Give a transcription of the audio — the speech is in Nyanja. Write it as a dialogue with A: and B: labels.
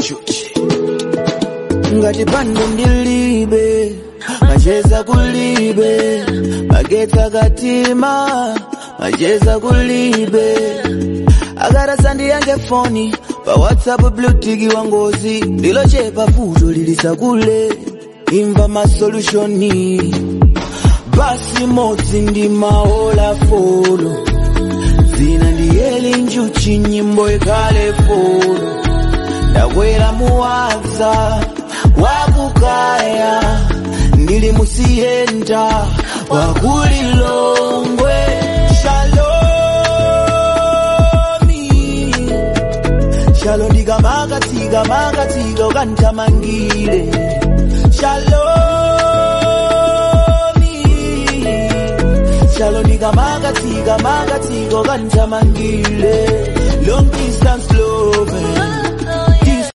A: chuchi ngati pano ndilibe macheza kulibe magetsa katima macheza kulibe akarasandi yange foni pa whatsapp blutiki wa ngozi lilochepa futo lilisakule imva masolutioni basi modzi ndi maola folo zina ndiyeli njuchi nyimbo ikhale folo ndakwera muwadza wakukaya ndili musiyenda wakulilongwe shalomi shalo ndikamakatsika makatsika ukandithamangire shalomi shalo ndikamakatsika makatsika ukandithamangire long distance love